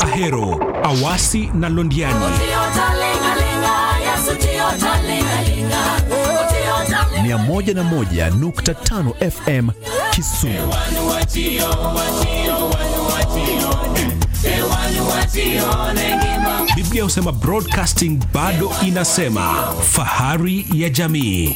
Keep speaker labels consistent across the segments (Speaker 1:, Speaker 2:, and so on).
Speaker 1: Ahero, Awasi na Londiani.
Speaker 2: 101.5 FM Kisumu.
Speaker 1: Biblia husema broadcasting bado inasema fahari ya jamii.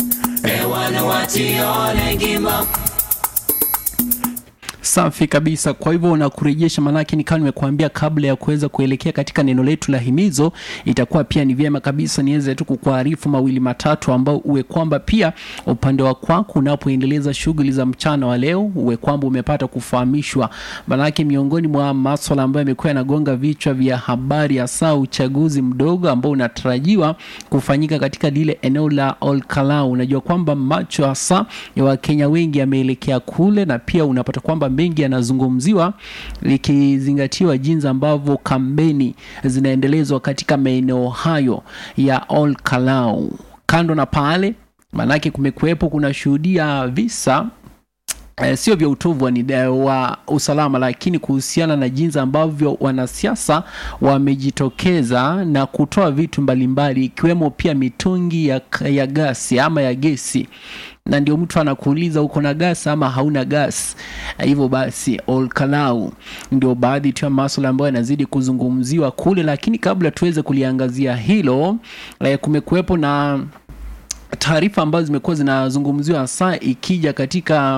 Speaker 3: Safi kabisa. Kwa hivyo nakurejesha, manake nikawa nimekuambia kabla ya kuweza kuelekea katika neno letu la himizo, itakuwa pia ni vyema kabisa niweze tu kukuarifu mawili matatu, ambao uwe kwamba pia upande wa kwako unapoendeleza shughuli za mchana wa leo, uwe kwamba umepata kufahamishwa, manake miongoni mwa maswala ambayo yamekuwa yanagonga vichwa vya habari, hasa uchaguzi mdogo ambao unatarajiwa kufanyika katika lile eneo la Olkalau. Unajua kwamba macho hasa ya Wakenya wengi yameelekea kule, na pia unapata kwamba mengi yanazungumziwa likizingatiwa jinsi ambavyo kampeni zinaendelezwa katika maeneo hayo ya Olkalau. Kando na pale, maanake kumekuwepo kuna shuhudia visa Eh, sio vya utovu wa, nida- wa usalama lakini kuhusiana na jinsi ambavyo wanasiasa wamejitokeza na kutoa vitu mbalimbali ikiwemo pia mitungi ya, ya gasi ama ya gesi na ndio mtu anakuuliza uko na gas ama hauna gas. Eh, Hivyo basi Olkalau ndio baadhi tu ya masuala ambayo yanazidi kuzungumziwa kule, lakini kabla tuweze kuliangazia hilo eh, kumekuwepo na taarifa ambazo zimekuwa zinazungumziwa hasa ikija katika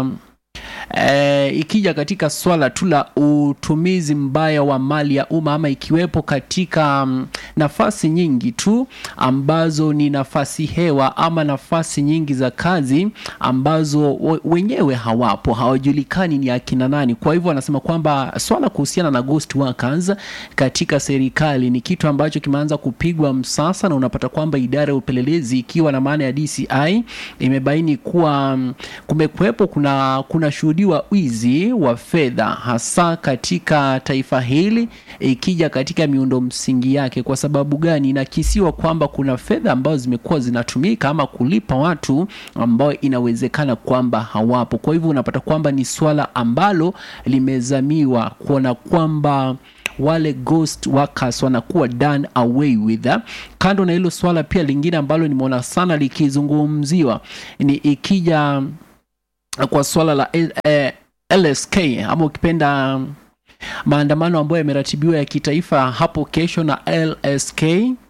Speaker 3: E, ikija katika swala tu la utumizi mbaya wa mali ya umma ama ikiwepo katika mm, nafasi nyingi tu ambazo ni nafasi hewa ama nafasi nyingi za kazi ambazo we- wenyewe hawapo, hawajulikani ni akina nani. Kwa hivyo wanasema kwamba swala kuhusiana na ghost workers katika serikali ni kitu ambacho kimeanza kupigwa msasa, na unapata kwamba idara ya upelelezi ikiwa na maana ya DCI imebaini kuwa mm, kumekuwepo kuna kuna shuhudiwa wizi wa fedha hasa katika taifa hili ikija katika miundo msingi yake. Kwa sababu gani? Inakisiwa kwamba kuna fedha ambazo zimekuwa zinatumika ama kulipa watu ambao inawezekana kwamba hawapo. Kwa hivyo unapata kwamba ni swala ambalo limezamiwa kuona kwamba wale ghost workers wanakuwa done away with. Kando na hilo swala, pia lingine ambalo nimeona sana likizungumziwa ni ikija kwa swala la eh, LSK ama ukipenda maandamano ambayo yameratibiwa ya kitaifa hapo kesho na LSK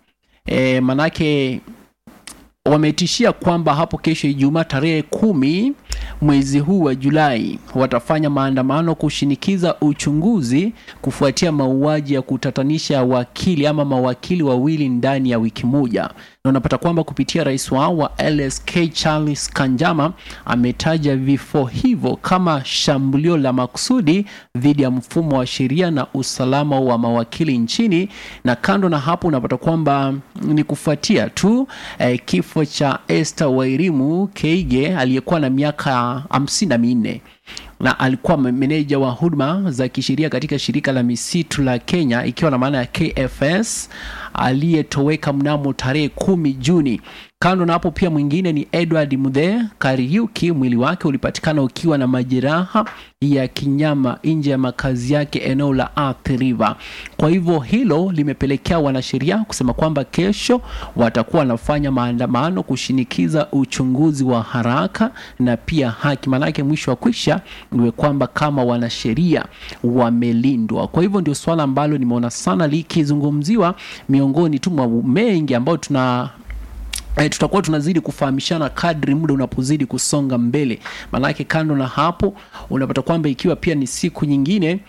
Speaker 3: eh, manake wametishia kwamba hapo kesho Ijumaa tarehe kumi mwezi huu wa Julai watafanya maandamano kushinikiza uchunguzi kufuatia mauaji ya kutatanisha wakili ama mawakili wawili ndani ya wiki moja, na unapata kwamba kupitia rais wao wa LSK Charles Kanjama ametaja vifo hivyo kama shambulio la makusudi dhidi ya mfumo wa sheria na usalama wa mawakili nchini. Na kando na hapo, unapata kwamba ni kufuatia tu eh, kifo cha Esther Wairimu Keige aliyekuwa na miaka hamsini na minne na alikuwa meneja wa huduma za kisheria katika shirika la misitu la Kenya ikiwa na maana ya KFS aliyetoweka mnamo tarehe kumi Juni. Kando na hapo pia mwingine ni Edward Mudhe Kariuki, mwili wake ulipatikana ukiwa na majeraha ya kinyama nje ya makazi yake eneo la Athi River. Kwa hivyo hilo limepelekea wanasheria kusema kwamba kesho watakuwa wanafanya maandamano kushinikiza uchunguzi wa haraka na pia haki, maanake mwisho wa kwisha iwe kwamba kama wanasheria wamelindwa. Kwa hivyo ndio swala ambalo nimeona sana likizungumziwa miongoni tu mwa mengi ambayo tuna E, tutakuwa tunazidi kufahamishana kadri muda unapozidi kusonga mbele. Maanake kando na hapo, unapata kwamba ikiwa pia ni siku nyingine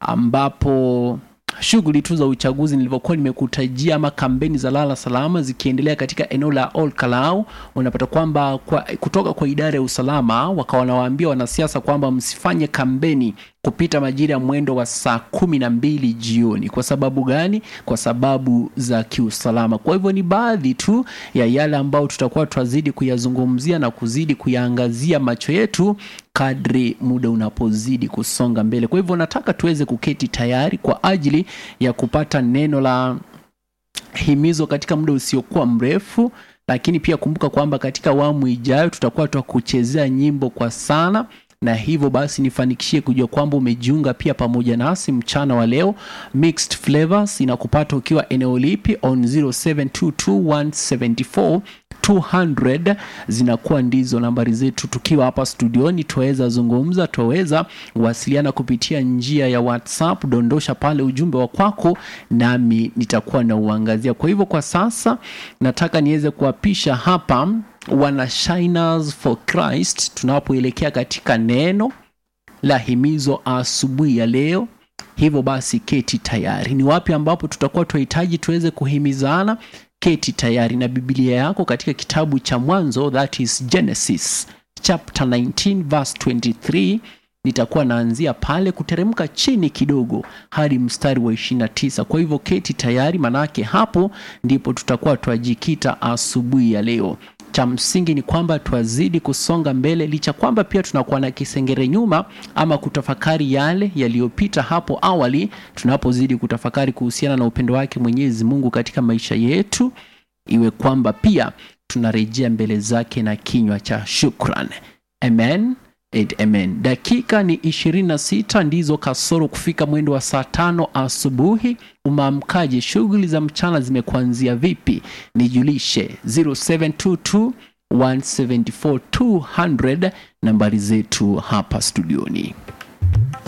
Speaker 3: ambapo shughuli tu za uchaguzi nilivyokuwa nimekutajia ama kampeni za lala salama zikiendelea katika eneo la Olkalau, unapata kwamba kwa, kutoka kwa idara ya usalama wakawa wanawaambia wanasiasa kwamba msifanye kampeni kupita majira ya mwendo wa saa kumi na mbili jioni. Kwa sababu gani? Kwa sababu za kiusalama. Kwa hivyo ni baadhi tu ya yale ambayo tutakuwa twazidi kuyazungumzia na kuzidi kuyaangazia macho yetu kadri muda unapozidi kusonga mbele. Kwa hivyo nataka tuweze kuketi tayari kwa ajili ya kupata neno la himizo katika muda usiokuwa mrefu lakini pia kumbuka kwamba katika awamu ijayo tutakuwa twakuchezea nyimbo kwa sana na hivyo basi nifanikishie kujua kwamba umejiunga pia pamoja nasi mchana wa leo. Mixed Flavors inakupata ukiwa eneo lipi on 0722174200 zinakuwa ndizo nambari zetu. Tukiwa hapa studioni, twaweza zungumza, twaweza wasiliana kupitia njia ya WhatsApp. Dondosha pale ujumbe wa kwako, nami nitakuwa na uangazia. Kwa hivyo kwa sasa nataka niweze kuwapisha hapa wana Shiners for Christ tunapoelekea katika neno la himizo asubuhi ya leo. Hivyo basi keti tayari. Ni wapi ambapo tutakuwa tunahitaji tuweze kuhimizana? Keti tayari na Biblia yako katika kitabu cha Mwanzo, that is Genesis chapter 19 verse 23. Nitakuwa naanzia pale kuteremka chini kidogo hadi mstari wa 29. Kwa hivyo keti tayari, manake hapo ndipo tutakuwa twajikita asubuhi ya leo. Cha msingi ni kwamba twazidi kusonga mbele, licha kwamba pia tunakuwa na kisengere nyuma ama kutafakari yale yaliyopita hapo awali, tunapozidi kutafakari kuhusiana na upendo wake Mwenyezi Mungu katika maisha yetu, iwe kwamba pia tunarejea mbele zake na kinywa cha shukran. Amen. And amen. Dakika ni 26 ndizo kasoro kufika mwendo wa saa tano asubuhi. Umeamkaje? Shughuli za mchana zimekuanzia vipi? Nijulishe 0722 174 200 nambari zetu hapa studioni.